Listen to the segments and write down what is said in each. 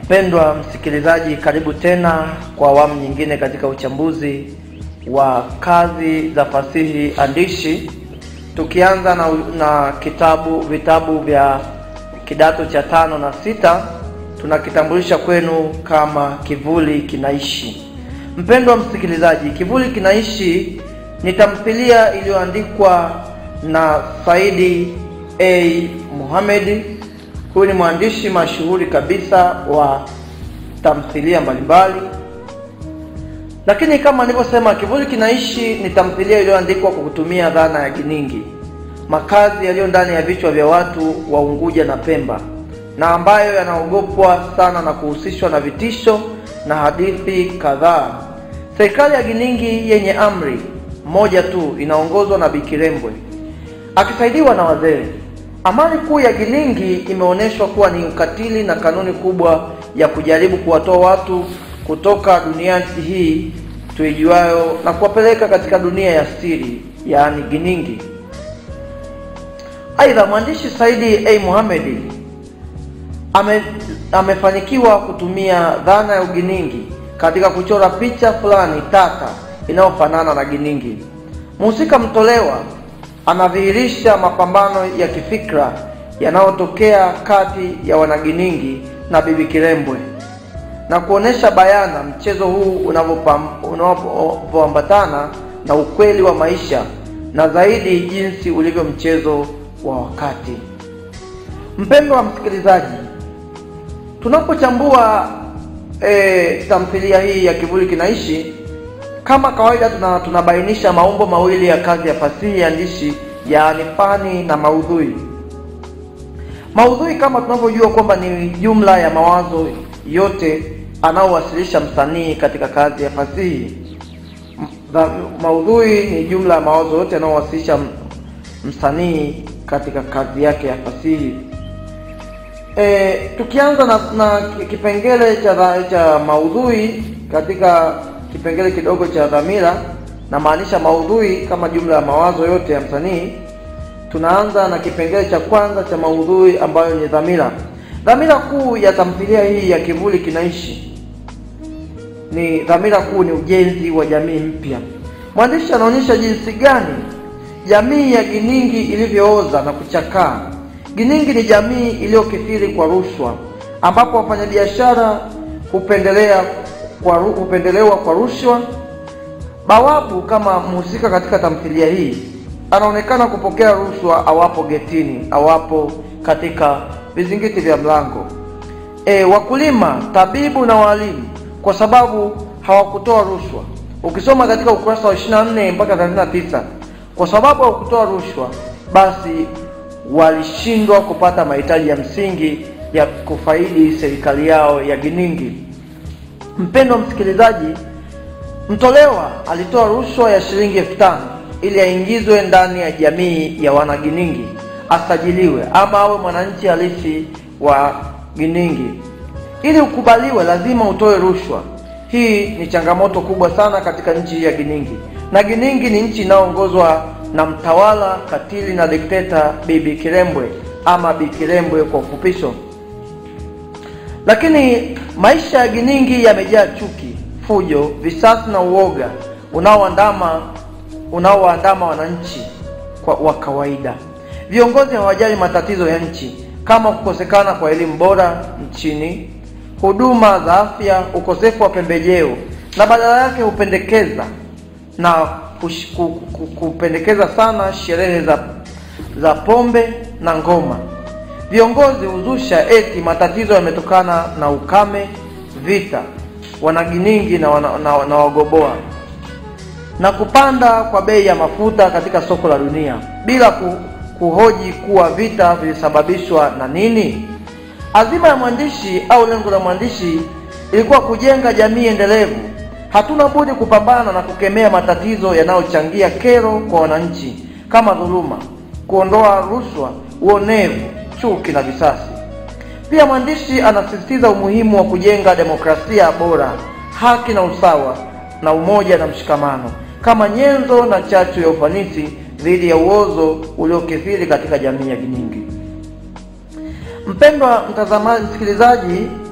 Mpendwa msikilizaji, karibu tena kwa awamu nyingine katika uchambuzi wa kazi za fasihi andishi, tukianza na, na kitabu vitabu vya kidato cha tano na sita. Tunakitambulisha kwenu kama Kivuli Kinaishi. Mpendwa msikilizaji, Kivuli Kinaishi ni tamthilia iliyoandikwa na Saidi A Mohamed. Huyu ni mwandishi mashuhuri kabisa wa tamthilia mbalimbali, lakini kama nilivyosema, Kivuli Kinaishi ni tamthilia iliyoandikwa kwa kutumia dhana ya giningi, makazi yaliyo ndani ya vichwa vya watu wa Unguja na Pemba, na ambayo yanaogopwa sana na kuhusishwa na vitisho na hadithi kadhaa. Serikali ya Giningi yenye amri moja tu inaongozwa na Bikirembwe akisaidiwa na wazee. Amani kuu ya Giningi imeonyeshwa kuwa ni ukatili na kanuni kubwa ya kujaribu kuwatoa watu kutoka dunia hii tuijuayo na kuwapeleka katika dunia ya siri, yaani Giningi. Aidha, mwandishi Saidi A Mohamed ame, amefanikiwa kutumia dhana ya uginingi katika kuchora picha fulani tata inayofanana na Giningi. Mhusika mtolewa anadhihirisha mapambano ya kifikra yanayotokea kati ya wanaginingi na Bibi Kirembwe na kuonesha bayana mchezo huu unavyoambatana na ukweli wa maisha na zaidi jinsi ulivyo mchezo wa wakati. Mpendwa wa msikilizaji, tunapochambua e, tamthilia hii ya Kivuli Kinaishi kama kawaida tuna, tunabainisha maumbo mawili ya kazi ya fasihi andishi yaani fani na maudhui. Maudhui kama tunavyojua kwamba ni jumla ya mawazo yote anaowasilisha msanii katika kazi ya fasihi. Maudhui ni jumla ya mawazo yote anaowasilisha msanii katika kazi yake ya fasihi. E, tukianza na, na kipengele cha, cha maudhui katika kipengele kidogo cha dhamira, na maanisha maudhui kama jumla ya mawazo yote ya msanii. Tunaanza na kipengele cha kwanza cha maudhui ambayo ni dhamira. Dhamira kuu ya tamthilia hii ya Kivuli Kinaishi ni dhamira kuu ni ujenzi wa jamii mpya. Mwandishi anaonyesha jinsi gani jamii ya Giningi ilivyooza na kuchakaa. Giningi ni jamii iliyokithiri kwa rushwa, ambapo wafanyabiashara hupendelea kwa hupendelewa kwa rushwa. Bawabu kama mhusika katika tamthilia hii anaonekana kupokea rushwa awapo getini, awapo katika vizingiti vya mlango. E, wakulima, tabibu na walimu kwa sababu hawakutoa rushwa. Ukisoma katika ukurasa wa 24 mpaka 39, kwa sababu hawakutoa rushwa, basi walishindwa kupata mahitaji ya msingi ya kufaidi serikali yao ya Giningi. Mpendwa msikilizaji, mtolewa alitoa rushwa ya shilingi elfu tano ili aingizwe ndani ya jamii ya wanaginingi, asajiliwe ama awe mwananchi halisi wa Giningi. Ili ukubaliwe, lazima utoe rushwa. Hii ni changamoto kubwa sana katika nchi ya Giningi, na Giningi ni nchi inayoongozwa na mtawala katili na dikteta Bibi Kirembwe ama Bikirembwe kwa ufupisho. Lakini maisha ya Giningi yamejaa chuki, fujo, visasi na uoga unaoandama unaowaandama wananchi kwa wa kawaida. Viongozi hawajali matatizo ya nchi kama kukosekana kwa elimu bora nchini, huduma za afya, ukosefu wa pembejeo, na badala yake hupendekeza na kush, ku, ku, kupendekeza sana sherehe za za pombe na ngoma. Viongozi huzusha eti matatizo yametokana na ukame, vita, wanaginingi na, wana, na, na wagoboa na kupanda kwa bei ya mafuta katika soko la dunia bila ku, kuhoji kuwa vita vilisababishwa na nini. Azima ya mwandishi au lengo la mwandishi ilikuwa kujenga jamii endelevu. Hatuna budi kupambana na kukemea matatizo yanayochangia kero kwa wananchi kama dhuluma, kuondoa rushwa, uonevu, chuki na visasi. Pia mwandishi anasisitiza umuhimu wa kujenga demokrasia bora, haki na usawa, na umoja na mshikamano kama nyenzo na chachu ya ufanisi dhidi ya uozo uliokithiri katika jamii ya Giningi. Mpendwa mtazamaji, msikilizaji,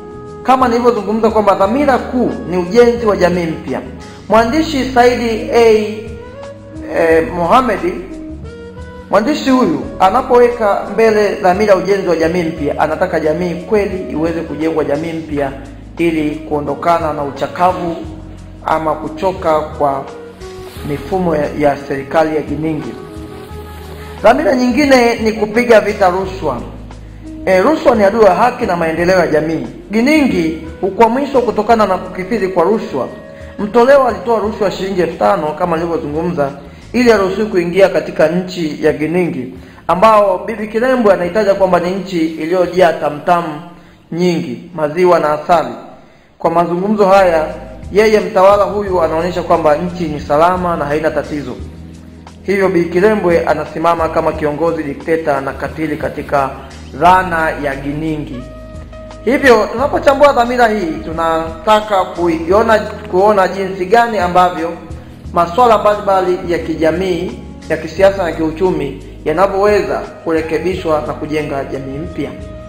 kama nilivyozungumza kwamba dhamira kuu ni ujenzi wa jamii mpya. Mwandishi Saidi A eh, Mohamedi mwandishi huyu anapoweka mbele dhamira ya ujenzi wa jamii mpya, anataka jamii kweli iweze kujengwa jamii mpya ili kuondokana na uchakavu ama kuchoka kwa mifumo ya, ya serikali ya Giningi. Dhamira nyingine ni kupiga vita rushwa. E, rushwa ni adui ya haki na maendeleo ya jamii. Giningi hukwamishwa kutokana na kukithiri kwa rushwa. Mtolewa alitoa rushwa shilingi elfu tano kama nilivyozungumza, ili aruhusiwe kuingia katika nchi ya Giningi, ambao Bibi Kirembwe anahitaja kwamba ni nchi iliyojaa tamtamu nyingi, maziwa na asali. Kwa mazungumzo haya, yeye mtawala huyu anaonyesha kwamba nchi ni salama na haina tatizo. Hivyo Bi Kirembwe anasimama kama kiongozi dikteta na katili katika dhana ya Giningi. Hivyo tunapochambua dhamira hii, tunataka kuiona kuona jinsi gani ambavyo masuala mbalimbali ya kijamii, ya kisiasa na kiuchumi yanavyoweza kurekebishwa na kujenga jamii mpya.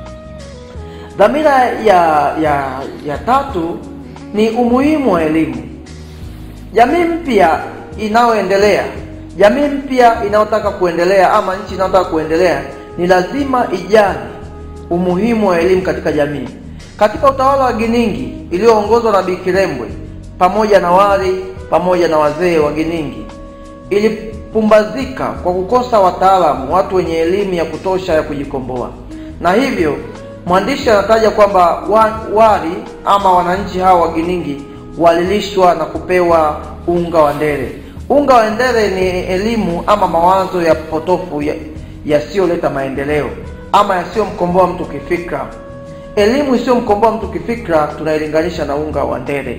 Dhamira ya ya ya tatu ni umuhimu wa elimu. Jamii mpya inayoendelea, jamii mpya inayotaka kuendelea ama nchi inayotaka kuendelea ni lazima ijali umuhimu wa elimu katika jamii. Katika utawala wa Giningi iliyoongozwa na Bi Kirembwe pamoja na wali pamoja na wazee wa Giningi ilipumbazika kwa kukosa wataalamu, watu wenye elimu ya kutosha ya kujikomboa, na hivyo mwandishi anataja kwamba wa, wali ama wananchi hawa wa Giningi walilishwa na kupewa unga wa ndere. Unga wa ndere ni elimu ama mawazo ya potofu yasiyoleta ya maendeleo ama yasiyomkomboa mtu kifikra. Elimu isiyomkomboa mtu kifikra tunailinganisha na unga wa ndere,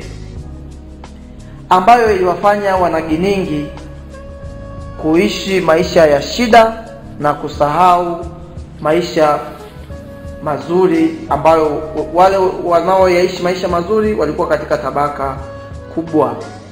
ambayo iliwafanya wanaginingi kuishi maisha ya shida na kusahau maisha mazuri ambayo wale wanaoyaishi maisha mazuri walikuwa katika tabaka kubwa.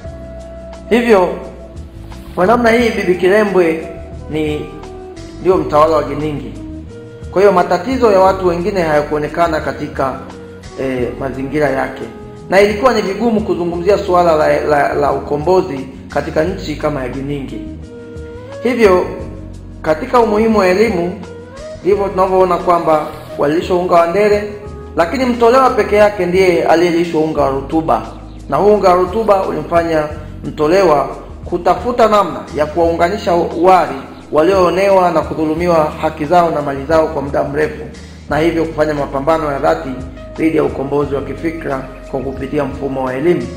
Hivyo kwa namna hii Bibi Kirembwe ni ndio mtawala wa Giningi. Kwa hiyo matatizo ya watu wengine hayakuonekana katika eh, mazingira yake, na ilikuwa ni vigumu kuzungumzia suala la, la, la ukombozi katika nchi kama ya Giningi. Hivyo katika umuhimu wa elimu ndivyo tunavyoona kwamba walilishwa unga wa ndere, lakini mtolewa peke yake ndiye aliyelishwa unga wa rutuba, na huu unga wa rutuba ulimfanya mtolewa kutafuta namna ya kuwaunganisha wali walioonewa na kudhulumiwa haki zao na mali zao kwa muda mrefu, na hivyo kufanya mapambano ya dhati dhidi ya ukombozi wa kifikra kwa kupitia mfumo wa elimu.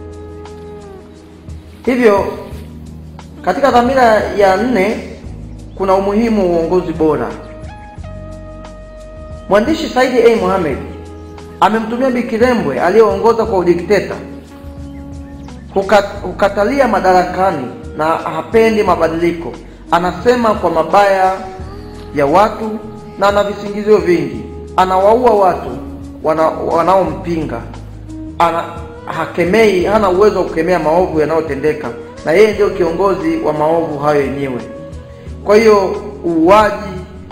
Hivyo katika dhamira ya nne kuna umuhimu wa uongozi bora. Mwandishi Saidi A. Mohamed amemtumia Bi Kirembwe aliyeongoza kwa udikteta hukatalia madarakani na hapendi mabadiliko. Anasema kwa mabaya ya watu na ana visingizio vingi, anawaua watu wana, wanaompinga ana hakemei, hana uwezo wa kukemea maovu yanayotendeka, na yeye ndio kiongozi wa maovu hayo yenyewe. Kwa hiyo uuaji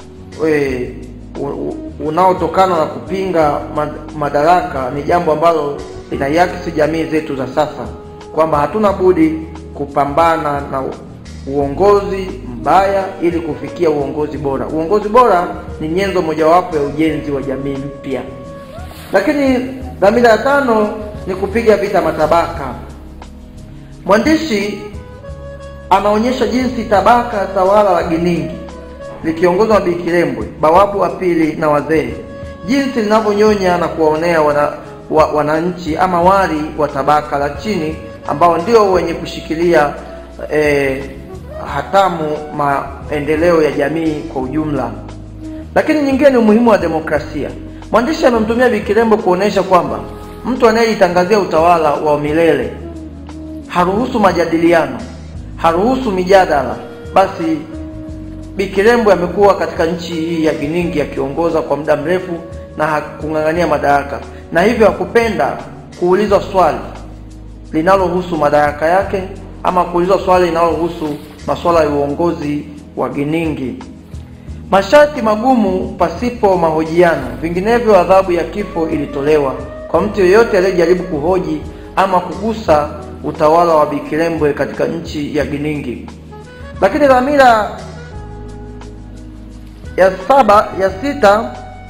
unaotokana na kupinga madaraka ni jambo ambalo linaiakisi jamii zetu za sasa, kwamba hatuna budi kupambana na uongozi mbaya ili kufikia uongozi bora. Uongozi bora ni nyenzo mojawapo ya ujenzi wa jamii mpya. Lakini dhamira ya tano ni kupiga vita matabaka. Mwandishi anaonyesha jinsi tabaka tawala la Giningi likiongozwa na Bi Kirembwe, bawabu wa pili na wazee, jinsi linavyonyonya na kuwaonea wana, wa, wananchi ama wali wa tabaka la chini ambao ndio wenye kushikilia eh, hatamu maendeleo ya jamii kwa ujumla. Lakini nyingine ni umuhimu wa demokrasia. Mwandishi amemtumia Bi Kirembwe kuonesha kwamba mtu anayejitangazia utawala wa milele haruhusu majadiliano, haruhusu mijadala, basi Bi Kirembwe amekuwa katika nchi hii ya Giningi akiongoza kwa muda mrefu na hakung'ang'ania madaraka, na hivyo hakupenda kuulizwa swali linalohusu madaraka yake ama kuulizwa swali linalohusu masuala ya uongozi wa Giningi. Masharti magumu pasipo mahojiano, vinginevyo adhabu ya kifo ilitolewa kwa mtu yeyote aliyejaribu kuhoji ama kugusa utawala wa Bikirembwe katika nchi ya Giningi. Lakini dhamira ya saba ya sita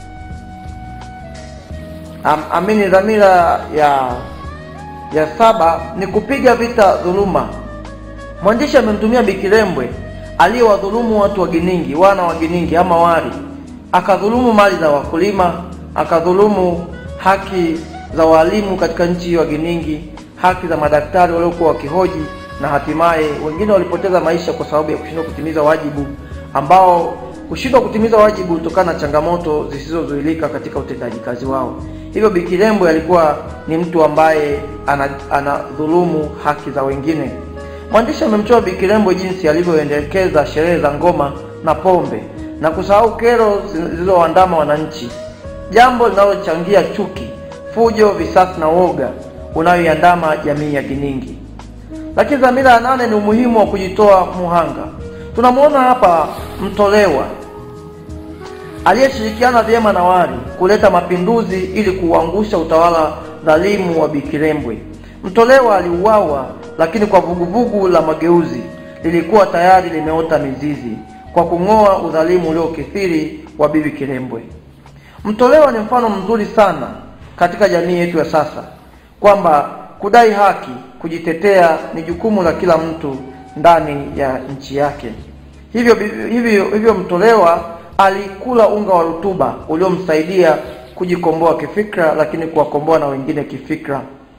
am, amini dhamira ya ya saba ni kupiga vita dhuluma. Mwandishi amemtumia Bikirembwe aliyewadhulumu watu wa Giningi, wana wa Giningi ama Wari, akadhulumu mali za wakulima, akadhulumu haki za walimu katika nchi hiyo ya Giningi, haki za madaktari waliokuwa wakihoji, na hatimaye wengine walipoteza maisha kwa sababu ya kushindwa kutimiza wajibu ambao kushindwa kutimiza wajibu kutokana na changamoto zisizozuilika katika utendaji kazi wao. Hivyo Bikirembwe alikuwa ni mtu ambaye anadhulumu ana haki za wengine. Mwandishi amemchora Bikirembwe jinsi alivyoendekeza sherehe za ngoma na pombe na kusahau kero zilizoandama wananchi, jambo linalochangia chuki, fujo, visasi na woga unayoiandama jamii ya Giningi. Lakini dhamira ya nane ni umuhimu wa kujitoa muhanga. Tunamwona hapa Mtolewa aliyeshirikiana vyema na Wari kuleta mapinduzi ili kuuangusha utawala dhalimu wa Bikirembwe. Mtolewa aliuawa, lakini kwa vuguvugu la mageuzi lilikuwa tayari limeota mizizi kwa kung'oa udhalimu uliokithiri wa Bibi Kirembwe. Mtolewa ni mfano mzuri sana katika jamii yetu ya sasa kwamba kudai haki, kujitetea ni jukumu la kila mtu ndani ya nchi yake. Hivyo hivyo hivyo, Mtolewa alikula unga wa rutuba uliomsaidia kujikomboa kifikra, lakini kuwakomboa na wengine kifikra.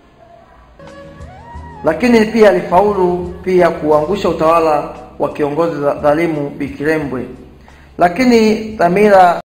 Lakini pia alifaulu pia kuangusha utawala wa kiongozi dhalimu Bikirembwe. Lakini dhamira